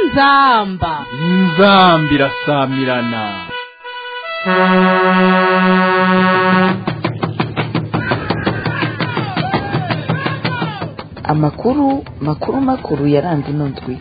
inzamba inzambi irasamirana amakuru makuru makuru yaranze ino ndwi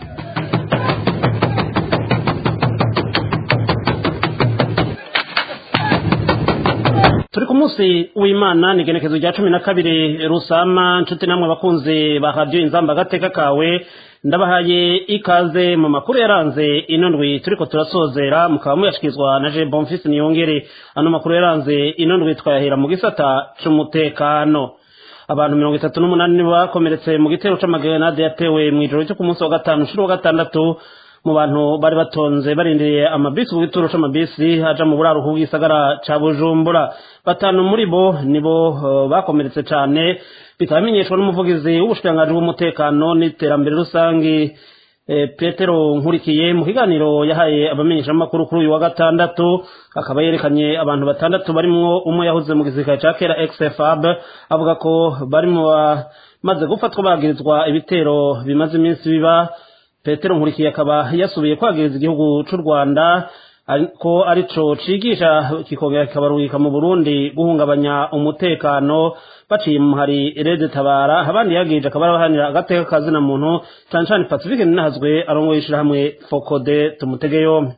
turi ku munsi w'imana ni igenekezo rya cumi na kabiri rusama nshuti namwe bakunze ba radiyo inzamba agateka kawe ndabahaye ikaze mu makuru yaranze ino ndwi turiko turasozera mukaba muyashikirizwa na je bonfisi niyongere ano makuru yaranze ino ndwi twayahera mu gisata c'umutekano abantu mirongo itatu n'umunani nibo bakomeretse mu gitero c'amagenade yatewe mw'ijoro cyo ku munsi wa gatanu nshuro wa gatandatu mu bantu bari batonze barindiriye amabisi ku gituro c'amabisi aja mu buraruko bw'isagara ca bujumbura batanu muri bo nibo uh, bakomeretse cane bikaba bimenyeshwa n'umuvugizi w'ubushikiranganji bw'umutekano n'iterambere rusangi eh, petero nkurikiye mu kiganiro yahaye abamenyeshamakuru kuri uyu wa gatandatu akaba yerekanye abantu batandatu barimwo umwe yahoze mu gisirikare ca kera xfab avuga ko bari mu bamaze gufatwa bagirizwa ibitero bimaze iminsi biba petero nkurikiye akaba yasubiye kwagiriza igihugu c'u rwanda ko arico cigisha kikongera kikabarungika mu burundi guhungabanya umutekano baciye mu hari rede tabara abandi yagirije akaba arabahanira agateka kazina muntu cane cane pacifique ninahazwe arongoye ishirahamwe fokode tumutege yompi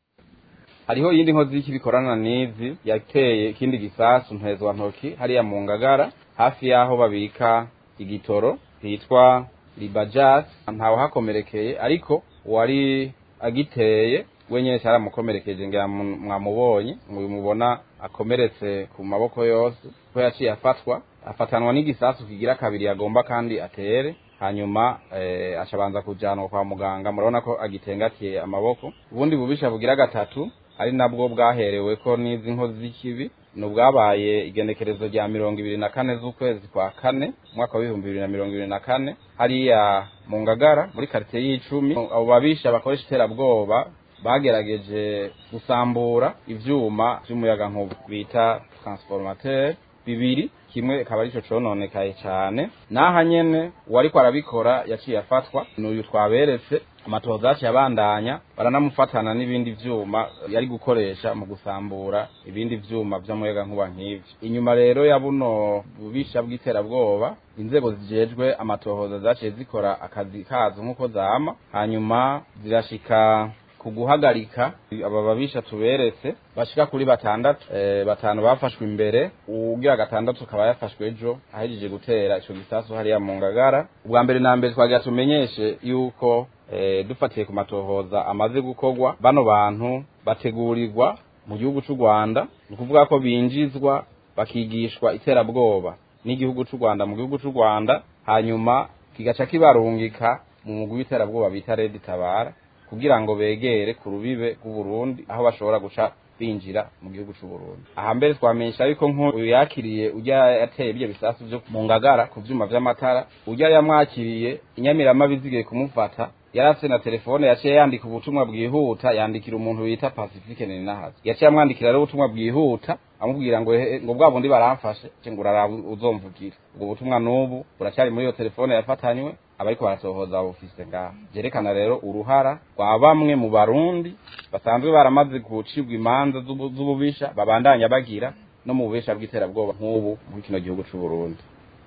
hariho iyindi nkozi y'ikibikorana n'izi yateye ikindi gisasu mpezwa ntoki hariya mu ngagara hafi y'aho babika igitoro hitwa libajaz ntawe hakomerekeye ariko uwari agiteye wenyine cyaramukomerekeje ngira mwamubonye mubona akomeretse ku maboko yose ko yaciye afatwa afatanwa n'igisasu kigira kabiri yagomba kandi atere hanyuma eh, ashabanza kujanwa kwa muganga murabona ko agitengatiye amaboko ubundi bubisha bugira gatatu ari nabwo bwaherewe ko n'izi nkozi z'ikibi ni ubwabaye igenekerezo rya mirongo ibiri na kane z'ukwezi kwa kane umwaka w'ibihumbi bibiri na mirongo ibiri na kane hariya mu ngagara muri karitsiye y'icumi abo babisha bakoresha iterabwoba bagerageje gusambura ivyuma vy'umuyagankuba bita transformateur bibiri kimwe akaba arico cononekaye cane naha nyene uwariko arabikora yaciye afatwa n'uyu twaberetse amatohoza yaciye abandanya baranamufatana n'ibindi vyuma yari gukoresha mu gusambura ibindi vyuma vy'umuyagankuba nk'ivyo inyuma rero ya buno bubisha bw'iterabwoba inzego zijejwe amatohoza zaciye zikora akazi kazo nk'uko zama hanyuma zirashika kuguhagarika aba babisha tuberetse bashika kuri batandatu e, batanu bafashwe imbere ugira gatandatu akaba yafashwe ejo ahejeje gutera ico gisasu hariya mu ngagara ubwa mbere na mbere twagira tumenyeshe yuko e, dufatiye ku matohoza amaze gukorwa bano bantu bategurirwa mu gihugu c'u Rwanda ni ukuvuga ko binjizwa bakigishwa iterabwoba n'igihugu c'u Rwanda mu gihugu c'u Rwanda hanyuma kigaca kibarungika mu mugwi w'iterabwoba bita Red Tabara kugira ngo begere ku rubibe rw'uburundi aho bashobora guca binjira mu gihugu c'u Burundi aha mbere twamenyesha ariko nk'uyu yakiriye urya yateye ibyo bisasu vyo mu ngagara ku vyuma vy'amatara urya yamwakiriye inyamiramabi zigiye kumufata yarafise na telefone yaciye yandika ubutumwa bwihuta yandikira umuntu bita Pacifique Ninahazi yaciye amwandikira rero ubutumwa bwihuta amubwira ngo ngo bwa bundi baramfashe ngo uraraba uzomvugira ubwo butumwa n'ubu buracyari muri iyo telefone yafatanywe abariko barasohoza bufise ngaha vyerekana rero uruhara rwa bamwe mu barundi basanzwe baramaze gucibwa imanza z'ububisha babandanya bagira no mu bubisha bw'iterabwoba nk'ubu muri kino gihugu c'u Burundi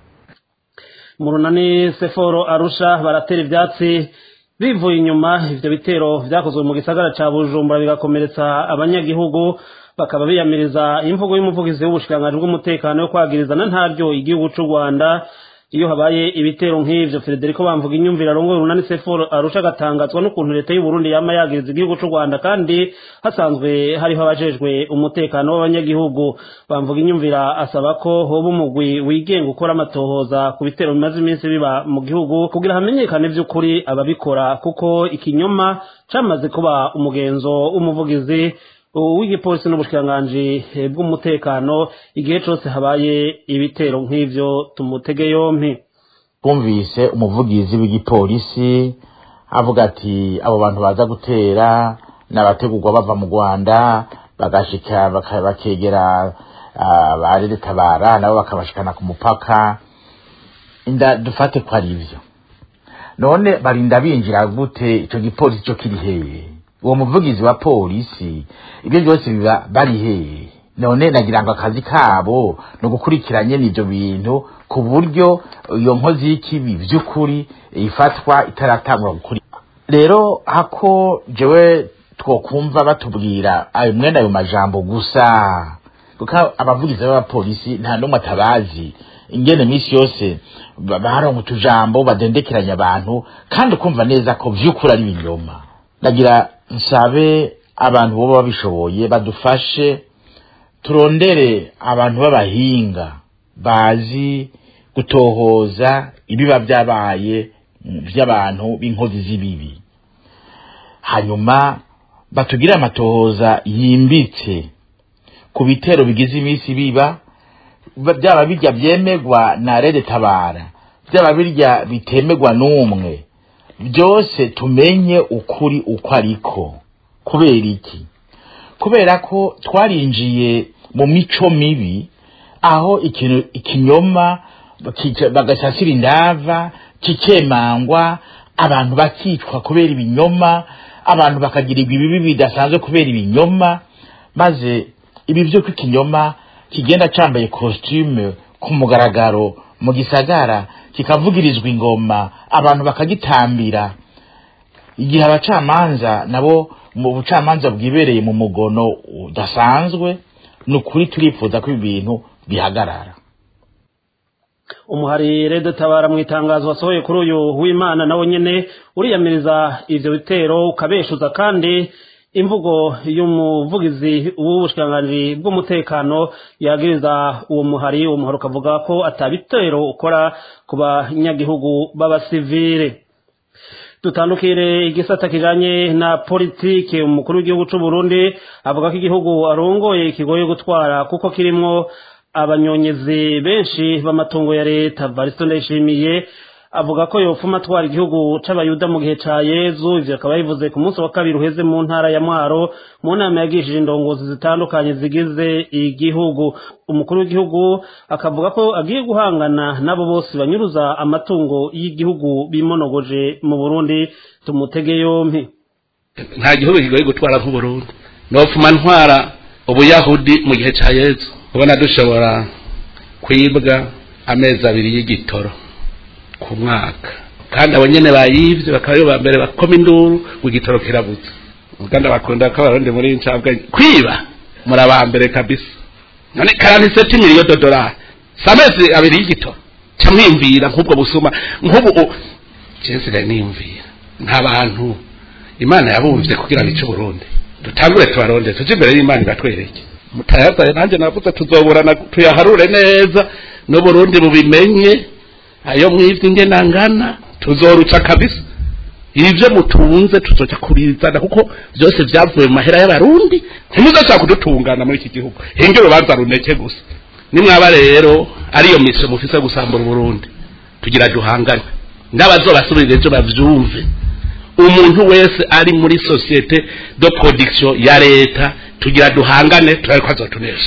mu runani seforo arusha baratera ivyatsi bivuye inyuma ivyo bitero vyakozwe mu gisagara ca bujumbura bigakomeretsa abanyagihugu bakaba biyamiriza imvugo y'umuvugizi w'ubushikiranganji bw'umutekano yo kwagirizana ntaryo igihugu c'u rwanda iyo habaye ibitero nk'ivyo Federico bamvuga inyumvira arongoye urunani seforo arusha agatangazwa n'ukuntu leta y'u Burundi yama yagiriza igihugu c'u Rwanda kandi hasanzwe hariho abajejwe umutekano w'abanyagihugu bamvuga inyumvira asaba ko hoba umugwi wigenga ukora amatohoza ku bitero bimaze iminsi biba mu gihugu kugira hamenyekane vy'ukuri ababikora kuko ikinyoma camaze kuba umugenzo w'umuvugizi w'igipolisi n'ubushikiranganji bw'umutekano igihe cose habaye ibitero nk'ivyo tumutege yompi twumvise umuvugizi w'igipolisi avuga ati abo bantu baza gutera n'abategurwa bava mu rwanda bagashika bakegera barere tabara nabo bakabashikana ku mupaka inda dufate ko ari ivyo none barinda binjira gute ico gipolisi cyo kiri heye uwo muvugizi wa polisi ibyo byose biba bari heye none nagira ngo akazi kabo ni ugukurikiranye n'ibyo bintu ku buryo iyo nkozi y'ikibi by'ukuri ifatwa itaratangura gukuri rero hako jewe twokumva batubwira ayo mwene ayo majambo gusa kuko abavugizi b'abapolisi nta n'umwe atabazi ingene minsi yose ba- baronka utujambo badendekeranya abantu kandi ukumva neza ko vy'ukuri ari ibinyoma ndagira nsabe abantu boba babishoboye badufashe turondere abantu b'abahinga bazi gutohoza ibiba byabaye mm, by'abantu b'inkozi z'ibibi hanyuma batugire amatohoza yimbitse ku bitero bigize iminsi biba ba- byaba birya byemegwa na rede tabara byaba birya bitemegwa n'umwe byose tumenye ukuri uko ariko kubera iki kubera ko twarinjiye mu mico mibi aho ikintu ikinyoma bakica- bagasasira indava kikemangwa abantu bakicwa kubera ibinyoma abantu bakagirirwa ibibi bidasanzwe kubera ibinyoma maze ibi byo ikinyoma kigenda cambaye costume ku mugaragaro mu gisagara kikavugirizwa ingoma abantu bakagitambira igihe abacamanza nabo mu bucamanza bwibereye mu mugono udasanzwe ni ukuri turifuza ko ibi bintu bihagarara umuhari rede tabara mu itangazo wasohoye kuri uyu w'imana nawe nyene uriyamiriza ivyo bitero ukabeshuza kandi imvugo y'umuvugizi w'ubushikiranganji bw'umutekano yagiriza uwo muhari uwo muhari ukavuga ko atabitero ukora ku banyagihugu b'abasivile dutandukire igisata kijanye na politike umukuru w'igihugu c'u Burundi avuga ko igihugu arongoye kigoye gutwara kuko kirimwo abanyonyezi benshi b'amatungo ya leta Varisto Ndayishimiye avuga ko yofuma atwara igihugu c'abayuda mu gihe ca Yezu ivyo akaba yabivuze ku munsi wa kabiri uheze mu ntara ya Mwaro mu nama yagishije indongozi zitandukanye zigize igihugu umukuru w'igihugu akavuga ko agiye guhangana n'abo bose banyuruza amatungo y'igihugu bimonogoje mu Burundi tumutege yompi nta gihugu kigoye gutwara nk'uburundi nofuma ntwara ubuyahudi mu gihe cya yezu ubona dushobora kwibwa amezi abiri y'igitoro ku mwaka kandi abo nyene bayivye bakaba aribo ba mbere bakoma induru ngo igitoro kirabuze uganda bakunda ko abarundi muri ncabwa kwiba muri aba mbere kabisa none karantiseti miliyo dodolari si amezi abiri y'igitoro ca mwimvira nk'ubwo busuma nk'ubu u- jewe sigaye niyumvira nta bantu imana yabumvye kugira ngo ice uburundi dutangure tubaronde tuje imbere y'imana ibatwereke mutayazaye nanjye navuze tuzoburana tuyaharure neza n'uburundi bubimenye ayo mwivye ingene angana tuzoruca kabisa ivyo mutunze tuzoca kurizana kuko vyose vyavuye mu mahera y'abarundi ntimuzoshaka kudutungana muri iki gihugu hinge urubanza runeke gusa nimwaba rero ariyo misio mufise gusambura uburundi tugira duhangane n'abazobasubirira ejo bavyumve umuntu wese ari muri societe de production ya leta tugira duhangane turabe ko azotunesha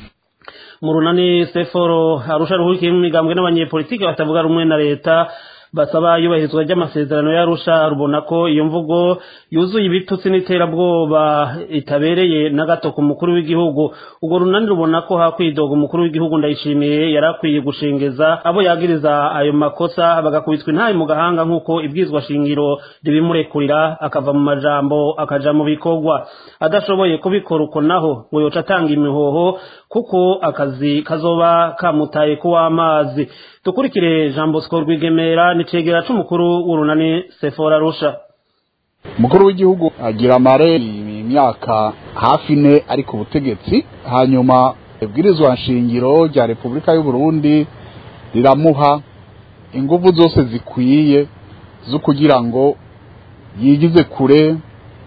mu runani seforo arusha ruhurikiye mu migambwe n'abanyepolitike batavuga rumwe na leta basaba iyubahirizwa ry'amasezerano y'arusha rubona ko iyo mvugo yuzuye ibitutsi n'iterabwoba itabereye na gato ku mukuru w'igihugu urwo runani rubona ko hakwidoga umukuru w'igihugu ndayishimiye yari akwiye gushengeza abo yagiriza ayo makosa bagakubitwa intayi mu gahanga nk'uko ibwizwa shingiro ribimurekurira akava mu majambo akaja mu bikorwa adashoboye kubikora uko naho ngo yoca atanga imihoho kuko akazi kazoba kamutaye kuw'amazi dukurikire jean bosco rwigemera nicegera c'umukuru w'urunani sefora rusha umukuru w'igihugu agira amare imyaka hafi ine ari ku butegetsi hanyuma ibwirizwa nshingiro rya repubulika y'u Burundi riramuha ingufu zose zikwiye zo kugira ngo yigize kure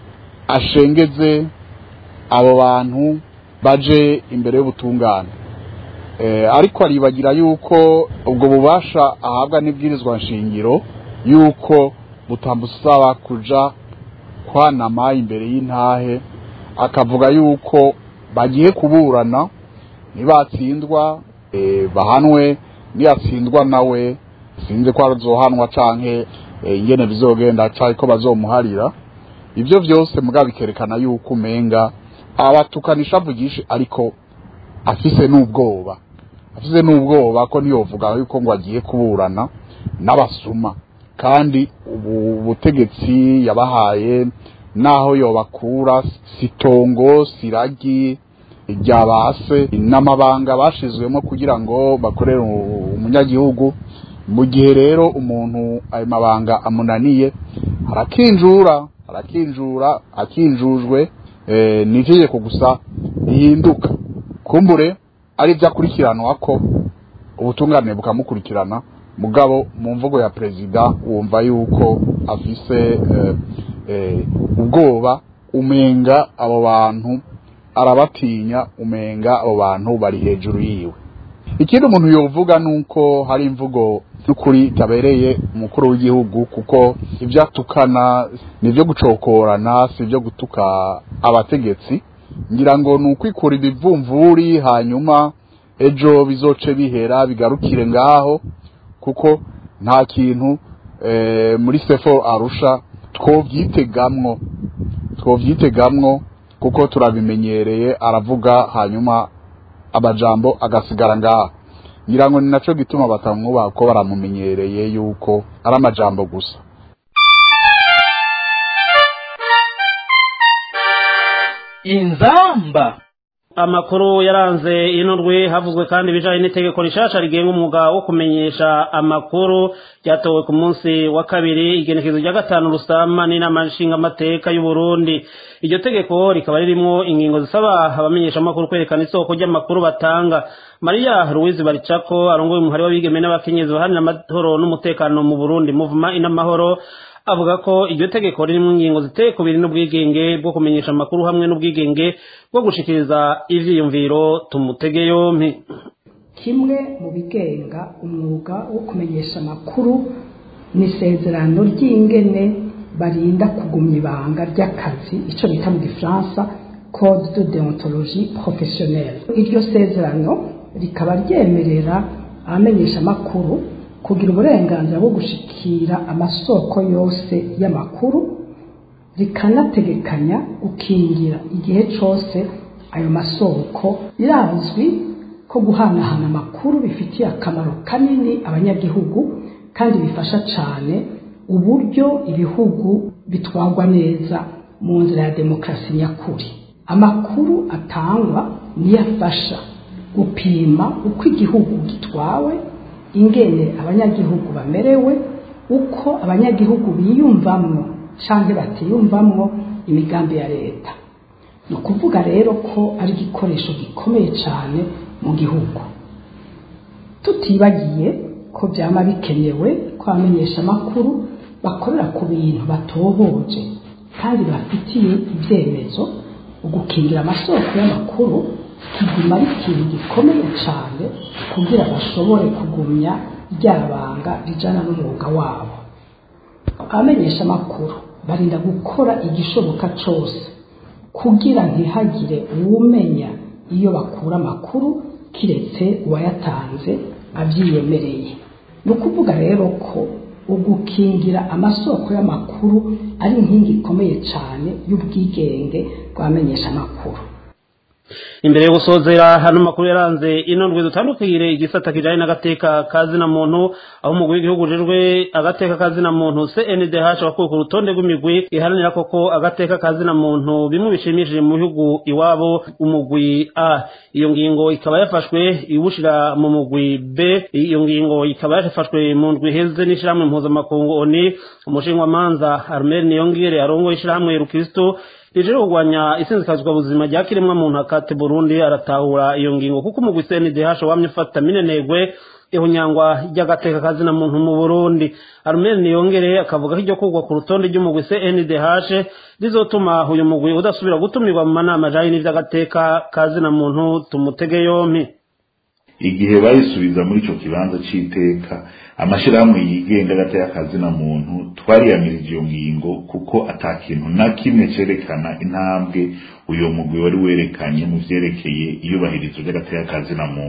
ashengeze abo bantu baje imbere y'ubutungane Eh, ariko aribagira yuko ubwo bubasha ahabwa n'ibwirizwa nshingiro yuko butamusaba kuja kwanama imbere y'intahe akavuga yuko bagiye kuburana nibatsindwa eh, bahanwe niyatsindwa nawe sinzi ko azohanwa canke eh, ingene bizogenda cyangwa ko bazomuharira ibyo byose mugabo bikerekana yuko umenga abatukanisha avugisha ariko afise n'ubwoba afise n'ubwoba ko ntiyovuga yuko ngo agiye kuburana n'abasuma kandi ubu butegetsi yabahaye naho yobakura sitongo siragi rya base n'amabanga bashizwemo kugira ngo bakorere umunyagihugu mu gihe rero umuntu ayo mabanga amunaniye arakinjura arakinjura akinjujwe eh, ni itegeko gusa rihinduka kumbure ari byo akurikiranwa ko ubutungane bukamukurikirana mugabo mu mvugo ya perezida wumva yuko afise eh, eh, ubwoba umenga abo bantu arabatinya umenga abo bantu bari hejuru yiwe ikindi umuntu yovuga nuko hari imvugo n'ukuri itabereye umukuru w'igihugu kuko ibyo atukana ni ibyo gucokorana si ibyo gutuka abategetsi ngira ngo ni ukwikura ibivumvuri hanyuma ejo bizoce bihera bigarukire ngaho kuko nta kintu eh, muri sefo arusha twovyitegamwo twovyitegamwo kuko turabimenyereye aravuga hanyuma amajambo agasigara ngaho ngira ngo ni naco gituma batamwubaha ko baramumenyereye yuko ari amajambo gusa inzamba amakuru yaranze ino ndwi havuzwe kandi ibijanye n'itegeko rishasha rigenga umwuga wo kumenyesha amakuru ryatowe ku munsi wa kabiri igenekezo rya gatanu rusama n'inama nshingamateka y'u Burundi iryo tegeko rikaba ririmwo ingingo zisaba abamenyesha amakuru kwerekana isoko ry'amakuru batanga Maria Louise Baricako arongoye umuhari w'abigeme n'abakenyezi baharanira amahoro n'umutekano mu Burundi muvuma inamahoro avuga ko iryo tegeko ririmo ingingo ziteye ku biri n'ubwigenge bwo kumenyesha amakuru hamwe n'ubwigenge bwo gushikiriza ivyiyumviro tumutege yompi kimwe mu bigenga umwuga wo kumenyesha amakuru ni isezerano ry'ingene barinda kugumya ibanga ry'akazi icyo bita mu gifaransa code de deontologie professionnelle iryo sezerano rikaba ryemerera abamenyesha amakuru kugira uburenganzira bwo gushikira amasoko yose y'amakuru rikanategekanya gukingira igihe cyose ayo masoko birazwi ko guhanahana amakuru bifitiye akamaro kanini abanyagihugu kandi bifasha cyane uburyo ibihugu bitwarwa neza mu nzira ya demokarasi nyakuri amakuru atangwa niyo afasha gupima uko igihugu gitwawe ingene abanyagihugu bamerewe uko abanyagihugu biyumvamwo cyangwa batiyumvamwo imigambi ya leta ni ukuvuga rero ko ari igikoresho gikomeye cyane mu gihugu tutibagiye ko byaba bikenewe ko abamenyesha amakuru bakorera ku bintu batohoje kandi bafitiye ibyemezo ugukingira amasoko y'amakuru kiguma ari ikintu gikomeye cyane kugira bashobore kugumya ryabanga rijana n'umwuga wabo abamenyesha amakuru barinda gukora igishoboka cyose kugira ntihagire uwumenya iyo bakura amakuru kiretse uwayatanze abyiyemereye ni ukuvuga rero ko ugukingira amasoko y'amakuru ari inkingi ikomeye cyane y'ubwigenge bw'abamenyesha amakuru imbere yo gusozera hano makuru yaranze ino ndwi dutandukire igisata kijanye n'agateka kazina muntu aho umugwi w'igihugu ujejwe agateka kazina muntu CNDH wakuye ku rutonde rw'imigwi iharanira koko agateka kazina muntu bimwe bishimishije mu bihugu iwabo umugwi A iyo ngingo ikaba yafashwe iwushira mu mugwi B iyo ngingo ikaba yafashwe mu ndwi heze n'ishirahamwe mpuzamakungu ONU umushingamanza Armel Niyongire arongoye ishirahamwe Rukristo rije kurwanya isinzikazwa buzima rya kiremwa muntu akate Burundi aratahura iyo ngingo kuko umugwi CNDH wamye ufata minenegwe ihunyangwa ry'agateka kazina muntu mu Burundi Armel Niyongere akavuga ko iryo kugwa ku rutonde ry'umugwi CNDH rizotuma uyu mugwi udasubira gutumirwa mu manama ajanye n'ivy'agateka kazina muntu tumutege yompi igihe bayisubiza muri ico kibanza c'iteka amashirahamwe yigenga agateka kazina muntu twariyamirije iyo ngingo kuko ata kintu na kimwe cerekana intambwe uyo mugwi wari werekanye mu vyerekeye iyubahirizwa ry'agateka kazina muntu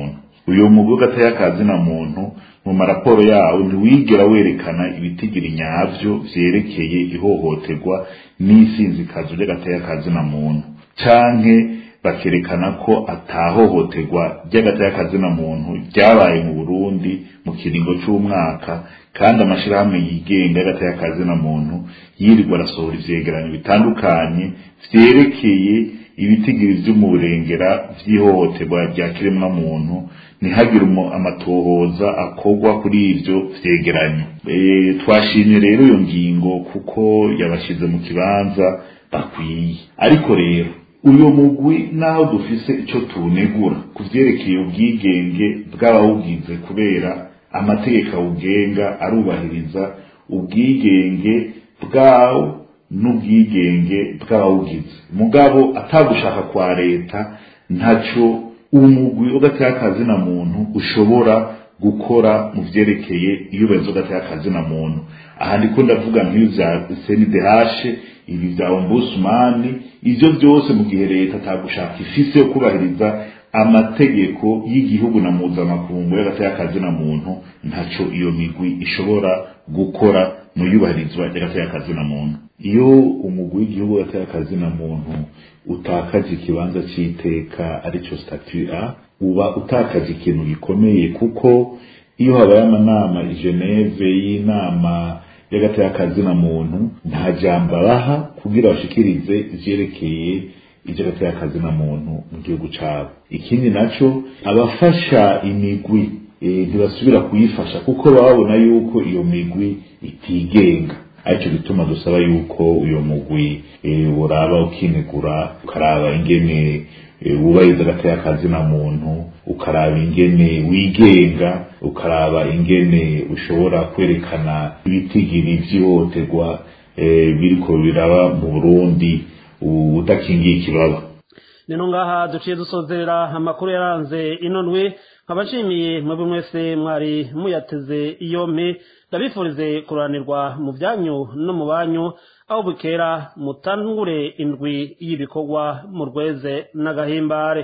uyu mugwi w'agatayakazi na muntu mu maraporo yawo ntiwigera werekana ibitigiri nyavyo vyerekeye ihohoterwa n'isinzikazo ry'agatayakazi na muntu canke bakerekana ko atahohoterwa ry'agatayakazi na muntu ryabaye mu Burundi mu kiringo c'umwaka kandi amashirahamwe yigenga y'agatayakazi na muntu yirirwa arasohora ivyegeranyo bitandukanye vyerekeye ibitigiri vy'umurengera vy'ihohoterwa rya kiremwa muntu ntihagire amatohoza akorwa kuri ivyo vyegeranyo e, twashimye rero iyo ngingo kuko yabashize mu kibanza bakwiye ariko rero uyu mugwi naho dufise ico tunegura ku vyerekeye ubwigenge bw'abawugize kubera amategeko awugenga arubahiriza ubwigenge bwawo n'ubwigenge bw'abawugize mugabo atagushaka kwa leta ntaco umugwi w'agatakazi na muntu ushobora gukora mu vyerekeye iyubahirizwa w'agatakazi na muntu aha ndiko ndavuga nk'ibi vya CNDH ibi vya ombudsman ivyo vyose mu gihe leta atagushaka ifise yo kubahiriza amategeko y'igihugu na mpuzamakungu y'agatakazi na muntu ntaco iyo migwi ishobora gukora mu yubahirizwa ry'agatakazi na muntu iyo umugwi w'igihugu w'agatakazi na muntu utakaje ikibanza c'iteka arico statut A uba utakaje ikintu gikomeye kuko iyo habaye amanama i Geneve y'inama y'agatakazi na muntu nta jambo abaha kugira bashikirize ivyerekeye ivy'agatakazi na muntu mu gihugu cabo ikindi naco abafasha imigwi ntibasubira kuyifasha kuko baba babona yuko iyo migwi itigenga aricyo gituma dusaba yuko uyo mugwi uraba ukinegura ukaraba ingene wubahiriza agatakazi na muntu ukaraba ingene wigenga ukaraba ingene ushobora kwerekana ibitigiri vy'ihohoterwa biriko biraba mu burundi udakingiye ikibaba nino ngaha duciye dusozera amakuru yaranze ino ndwi nkabashimiye mwebwe mwese mwari muyateze yompi ndabifurize kuranirwa mu byanyu no mu banyu aho bukera mutangure indwi y'ibikorwa mu rweze n'agahimbare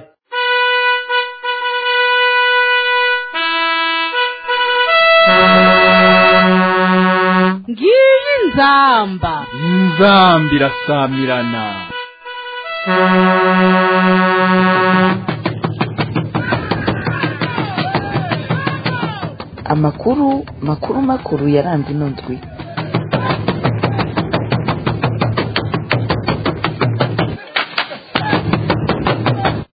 ngiyi nzamba inzamba irasamirana amakuru makuru makuru yaranze ino ndwi